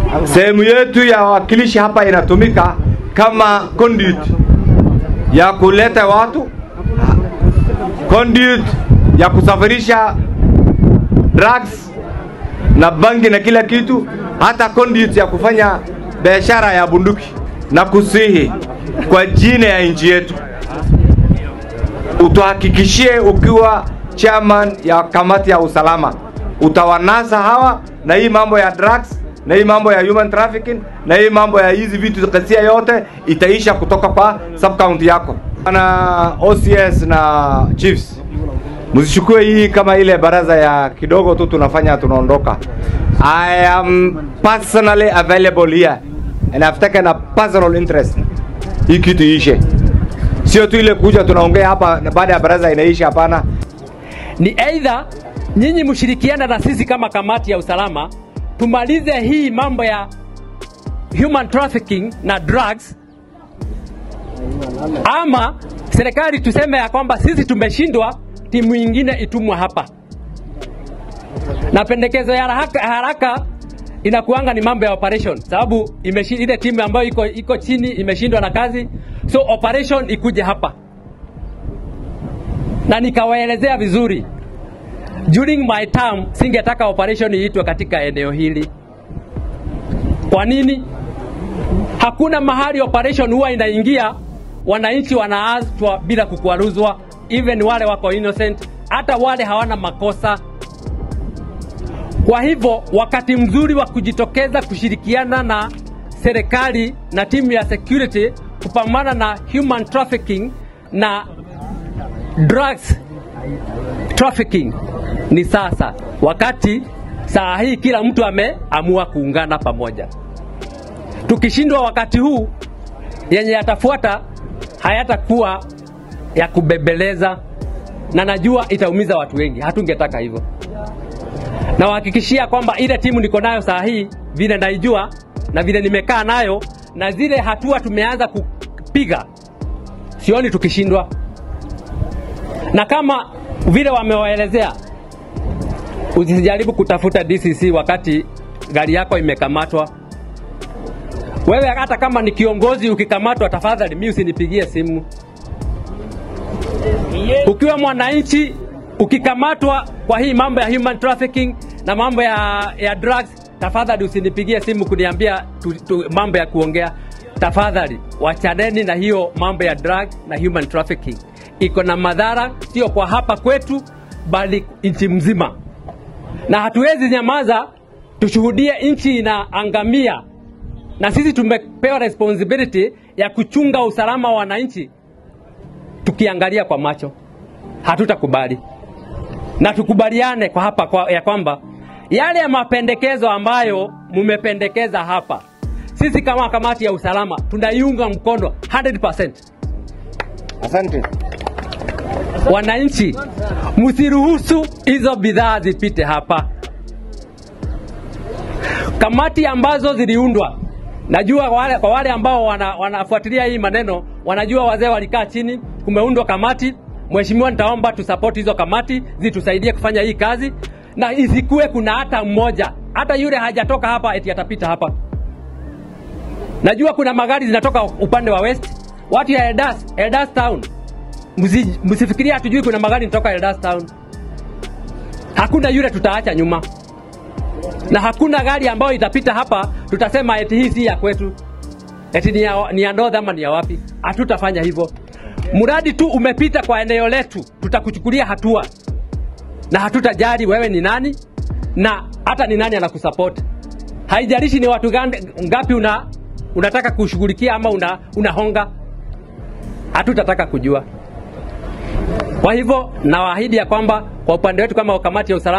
Sehemu yetu ya wawakilishi hapa inatumika kama conduit ya kuleta watu, conduit ya kusafirisha drugs na bangi na kila kitu, hata conduit ya kufanya biashara ya bunduki na kusihi kwa jina ya nchi yetu utuhakikishie ukiwa chairman ya kamati ya usalama utawanasa hawa na hii mambo ya drugs na hii mambo ya human trafficking na hii mambo ya hizi vitu kasia yote itaisha kutoka kwa sub county yako. Na OCS na chiefs, msichukue hii kama ile baraza ya kidogo tu tunafanya tunaondoka. I am personally available here and I've taken a personal interest hii kitu ishe, sio tu ile kuja tunaongea hapa na baada ya baraza inaisha. Hapana, ni aidha nyinyi mshirikiana na sisi kama kamati ya usalama tumalize hii mambo ya human trafficking na drugs, ama serikali tuseme ya kwamba sisi tumeshindwa, timu nyingine itumwa hapa, na pendekezo ya haraka, haraka inakuanga ni mambo ya operation, sababu imeshi, ile timu ambayo iko, iko chini imeshindwa na kazi, so operation ikuje hapa, na nikawaelezea vizuri during my term singetaka operation iitwe katika eneo hili. Kwa nini? Hakuna mahali operation huwa inaingia wananchi wanaachwa bila kukwaruzwa, even wale wako innocent, hata wale hawana makosa. Kwa hivyo wakati mzuri wa kujitokeza kushirikiana na serikali na timu ya security kupambana na human trafficking na drugs trafficking ni sasa, wakati saa hii kila mtu ameamua kuungana pamoja. Tukishindwa wakati huu, yenye yatafuata hayatakuwa ya kubebeleza, na najua itaumiza watu wengi. Hatungetaka hivyo. Nawahakikishia kwamba ile timu niko nayo saa hii, vile naijua na vile nimekaa nayo na zile hatua tumeanza kupiga, sioni tukishindwa, na kama vile wamewaelezea usijaribu kutafuta DCC wakati gari yako imekamatwa. Wewe hata kama ni kiongozi ukikamatwa, tafadhali mimi usinipigie simu. Ukiwa mwananchi ukikamatwa kwa hii mambo ya human trafficking na mambo ya, ya drugs, tafadhali usinipigie simu kuniambia tu, tu, mambo ya kuongea. Tafadhali wachaneni na hiyo mambo ya drug na human trafficking. Iko na madhara sio kwa hapa kwetu, bali nchi mzima na hatuwezi nyamaza tushuhudie nchi inaangamia, na sisi tumepewa responsibility ya kuchunga usalama wa wananchi, tukiangalia kwa macho. Hatutakubali na tukubaliane kwa hapa kwa, ya kwamba yale ya mapendekezo ambayo mumependekeza hapa, sisi kama kamati ya usalama tunaiunga mkono 100%. asante. Wananchi, msiruhusu hizo bidhaa zipite hapa. Kamati ambazo ziliundwa, najua wale, kwa wale ambao wana, wanafuatilia hii maneno wanajua, wazee walikaa chini, kumeundwa kamati. Mheshimiwa, nitaomba tusapoti hizo kamati zitusaidie kufanya hii kazi, na isikuwe kuna hata mmoja, hata yule hajatoka hapa eti atapita hapa. Najua kuna magari zinatoka upande wa west, watu ya Eldas, Eldas town Msi- msifikiria hatujui kuna magari nitoka Eldas Town. Hakuna yule tutaacha nyuma, na hakuna gari ambayo itapita hapa tutasema eti hii si ya kwetu, eti ni ya, ni ya North ama ni ya wapi. Hatutafanya hivyo. Mradi tu umepita kwa eneo letu, tutakuchukulia hatua na hatutajali wewe ni nani na hata ni nani anakusupport. Haijalishi ni watu gani- ngapi una, unataka kushughulikia ama una, unahonga, hatutataka kujua. Kwa hivyo nawaahidi ya kwamba kwa upande wetu kama kamati ya usalama